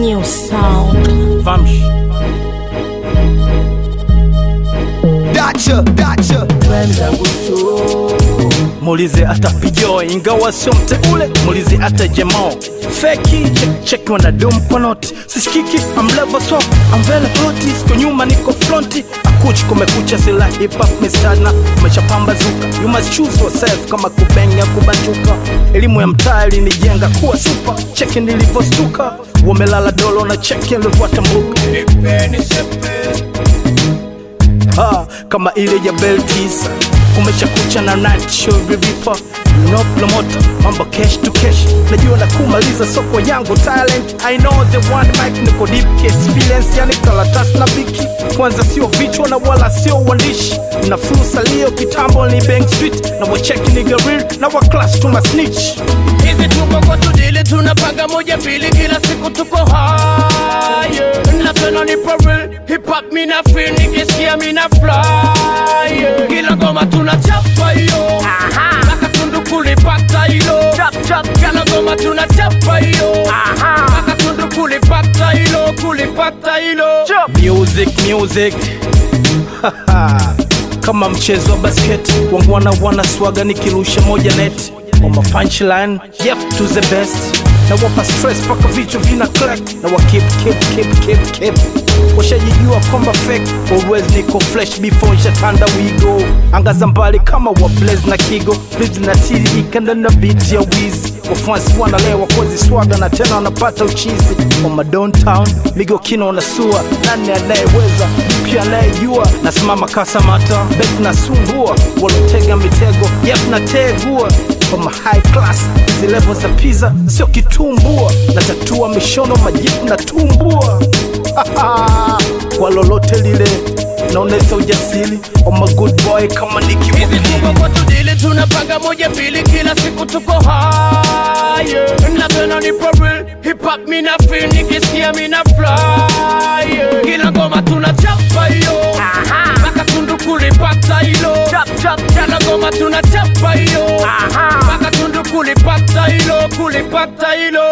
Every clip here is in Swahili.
New sound. Vamos. Dacha, dacha. Muulize hata Pijo ingawa sio mteule, muulize hata Jemo feki check, check wanadum kwa noti sishikiki amlevo so amvele ploti siko nyuma niko fronti akuchi kumekucha sila hip hop mistana umeshapambazuka you must choose yourself kama kubenya kubanjuka elimu ya mtaa ilinijenga kuwa super cheki nilivyostuka wamelala dolo na cheki nilivyotambuka ha, kama ile ya Beltis kumeshakucha na nacho vivipa no promoter mambo cash to cash najua na kumaliza soko yangu talent I know the one mic niko deep experience yani karatasi na biki kwanza sio vichwa na wala sio uandishi na fursa leo kitambo ni bank street na wacheki ni garil na wa class tuna snitch hizi tuko kwa tudili tunapanga moja mbili kila siku tuko high na tena ni for real hip hop mina feel nikisikia mina fly yeah. kila ngoma tunachapa hiyo mpaka tundu kulipata hilo kila ngoma tunachapa hiyo mpaka tundu kulipata hilo kulipata hilo music music kama mchezo wa basket wangu wana wana swaga nikirusha moja net on my punchline yep to the best na wapa stress paka vichwa vina crack na wa keep keep keep keep keep washajijua kwamba fake always niko fresh before shatanda wigo angaza mbali kama wa blaze na kigo lives na tiririka ndani na beat ya wizi wafuasi wanalewa kozi swaga na tena wanapata uchizi oma downtown migo kino na sua nani anayeweza pia anayejua nasimama kasamata bek na sumbua walotega mitego yep na tegua Kama high class hizi level za pizza sio kitumbua na tatua mishono majipu na tumbua kwa lolote lile naoneza ujasiri oma good boy kama hizi nikiwa tuko kwa tudili tunapanga moja mbili kila siku tuko high na tena ni for real hip hop mina feel nikisikia mina fly yeah. kila ngoma tunachapa hiyo mpaka tundu kulipata hilo kila ngoma tunachapa hiyo mpaka tundu kulipata hilo kulipata hilo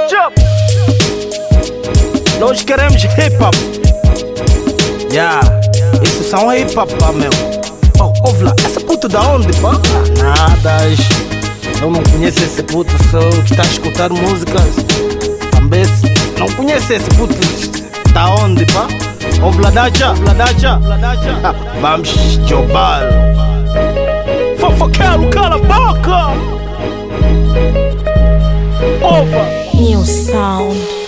Nós queremos hip hop. Yeah, isso são hip hop, pá, meu. Oh, ouve lá, essa puta da onde, pá? Nada, eu não conheço esse puto, só que está a escutar músicas. Também não conheço esse puto da onde, pá? Ouve lá, Dacha, ouve lá, Dacha, ouve lá, Dacha. Ah, Vamos jobar. Fofoqueiro, cala a boca! Ova! New sound.